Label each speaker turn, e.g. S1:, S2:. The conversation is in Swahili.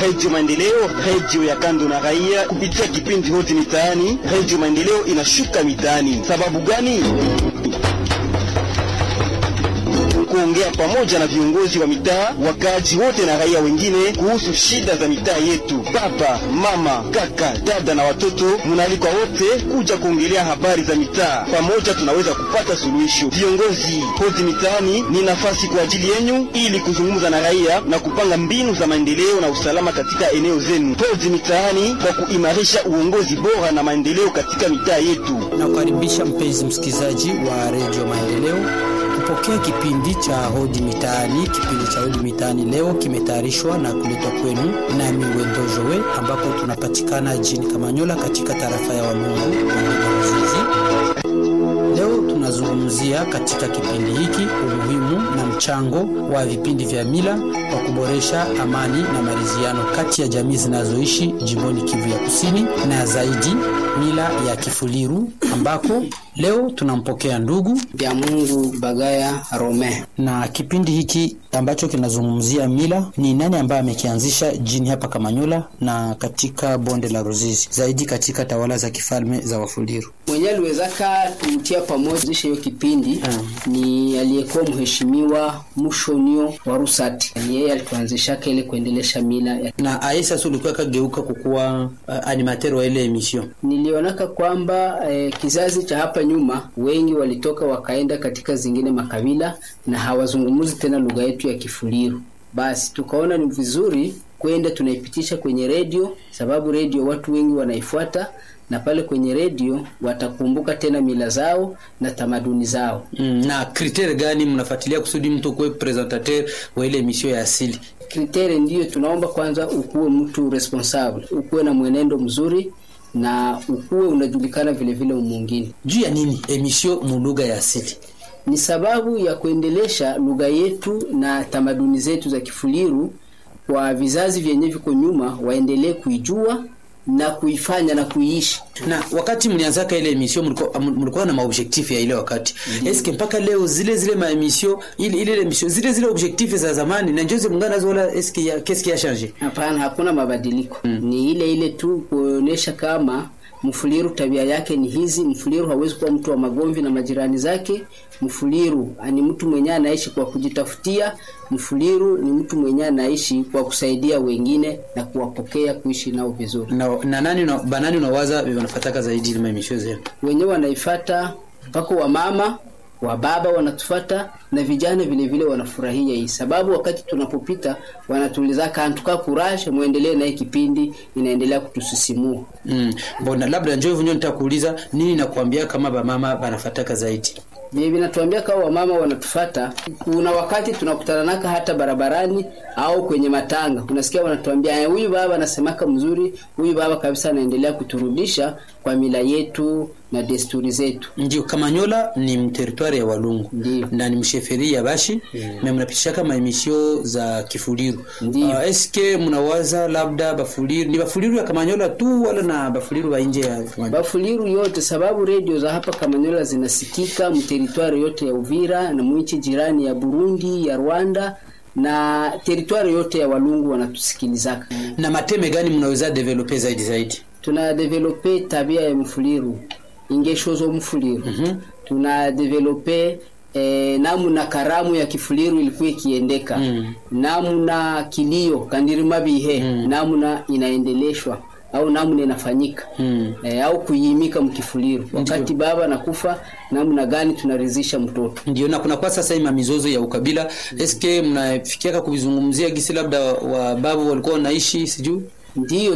S1: Redio Maendeleo, redio ya kando na raia, kupitia kipindi hoti mitaani. Redio Maendeleo inashuka mitaani. Sababu gani? kuongea pamoja na viongozi wa mitaa, wakaaji wote na raia wengine kuhusu shida za mitaa yetu. Baba, mama, kaka, dada na watoto, munaalikwa wote kuja kuongelea habari za mitaa. Pamoja tunaweza kupata suluhisho. Viongozi hodi mitaani ni nafasi kwa ajili yenyu, ili kuzungumza na raia na kupanga mbinu za maendeleo na usalama katika eneo zenu. Hodi mitaani kwa kuimarisha uongozi bora na maendeleo katika mitaa yetu.
S2: Nakukaribisha mpenzi msikilizaji wa redio Maendeleo kupokea kipindi cha hodi mitaani. Kipindi cha hodi mitaani leo kimetayarishwa na kuletwa kwenu nami Wendo Jowe, ambapo tunapatikana jijini Kamanyola katika tarafa ya Walungu Wazizi. Leo tunazungumzia katika kipindi hiki umuhimu na mchango wa vipindi vya mila kwa kuboresha amani na maridhiano kati ya jamii zinazoishi jimboni Kivu ya Kusini na zaidi mila ya Kifuliru, ambako leo tunampokea ndugu
S3: vya Mungu Bagaya Rome.
S2: Na kipindi hiki ambacho kinazungumzia mila, ni nani ambaye amekianzisha jini hapa Kamanyola na katika bonde la Ruzizi, zaidi katika tawala za kifalme za Wafuliru?
S3: Mwenye aliwezaka tutia pamoja hiyo kipindi hmm, ni aliyekuwa mheshimiwa Mushonio wa Rusati. Yeye alituanzishaka ile kuendelesha mila ya...
S2: na aye sasa ulikuwa kageuka kukuwa uh, animateur wa ile emission.
S3: Nilionaka kwamba eh, kizazi cha hapa nyuma wengi walitoka wakaenda katika zingine makabila na hawazungumuzi tena lugha yetu ya Kifuliru. Basi tukaona ni vizuri kwenda tunaipitisha kwenye redio, sababu redio watu wengi wanaifuata na pale kwenye redio watakumbuka tena mila zao na tamaduni zao.
S2: Mm, na kritere gani mnafuatilia kusudi mtu kuwe presentateur wa ile emission ya asili?
S3: Kritere ndiyo tunaomba kwanza, ukuwe mtu responsable, ukuwe na mwenendo mzuri na ukuwe unajulikana vile vile umwingine.
S2: Juu ya nini emission mu lugha ya asili?
S3: Ni sababu ya kuendelesha lugha yetu na tamaduni zetu za Kifuliru kwa vizazi vyenye viko nyuma, waendelee kuijua na kuifanya na kuiishi.
S2: Na wakati mlianzaka ile emission mlikuwa mlikuwa na maobjectif ya ile wakati. Mm. Eske mpaka leo zile zile ma emission ile ile emission zile zile objectif za zamani na njozi mungana nazo wala eske ya qu'est-ce qui a changé?
S3: Hapana, hakuna mabadiliko. Mm. Ni ile ile tu kuonesha kama Mfuliru tabia yake ni hizi. Mfuliru hawezi kuwa mtu wa magomvi na majirani zake. Mfuliru ni mtu mwenye anaishi kwa kujitafutia. Mfuliru ni mtu mwenye anaishi kwa kusaidia wengine na kuwapokea, kuishi nao vizuri.
S2: Na, na nani na banani unawaza wanafataka zaidi ile emission zenu?
S3: Wenyewe wanaifata mpaka wa mama wa baba wanatufata na vijana vile vile wanafurahia hii sababu, wakati tunapopita wanatuuliza kantuka courage, muendelee na hii kipindi, inaendelea kutusisimua.
S2: Mm. Mbona labda njoo hivyo nitakuuliza nini nakwambia kama bamama banafataka zaidi
S3: Vile vinatuambia kama wamama wanatufata. Kuna wakati tunakutana naka hata barabarani au kwenye matanga, unasikia wanatuambia huyu baba anasemaka mzuri, huyu baba kabisa anaendelea kuturudisha kwa mila yetu na desturi zetu.
S2: Ndio, Kamanyola ni mteritwari ya Walungu
S3: Ndiyo.
S2: na ni msheferi ya Bashi me mnapitisha kama emisio za Kifuliru.
S3: Ndiyo.
S2: Uh, eske mnawaza labda Bafuliru ni Bafuliru ya Kamanyola tu wala na Bafuliru wa nje ya Kamanyola?
S3: Bafuliru yote sababu redio za hapa Kamanyola zinasikika mteritwari yote ya Uvira na mwinchi jirani ya Burundi, ya Rwanda na teritwari yote ya Walungu wanatusikilizaka.
S2: na mateme gani mnaweza develope zaidi zaidi?
S3: Tuna develope tabia ya mfuliru ingesho zo mfuliru tuna develope eh, namuna karamu ya kifuliru ilikuwa ikiendeka
S2: Mm.
S3: namuna kilio kandirima bihe namuna inaendeleshwa au namna inafanyika
S2: Mm.
S3: eh, au kuiimika mkifuliru wakati baba nakufa namna gani tunaridhisha mtoto
S2: Ndio, na kuna kwa sasa hii mizozo ya ukabila, eske mnafikiaka kuvizungumzia gisi labda wa babu walikuwa wanaishi sijui
S3: ndiyo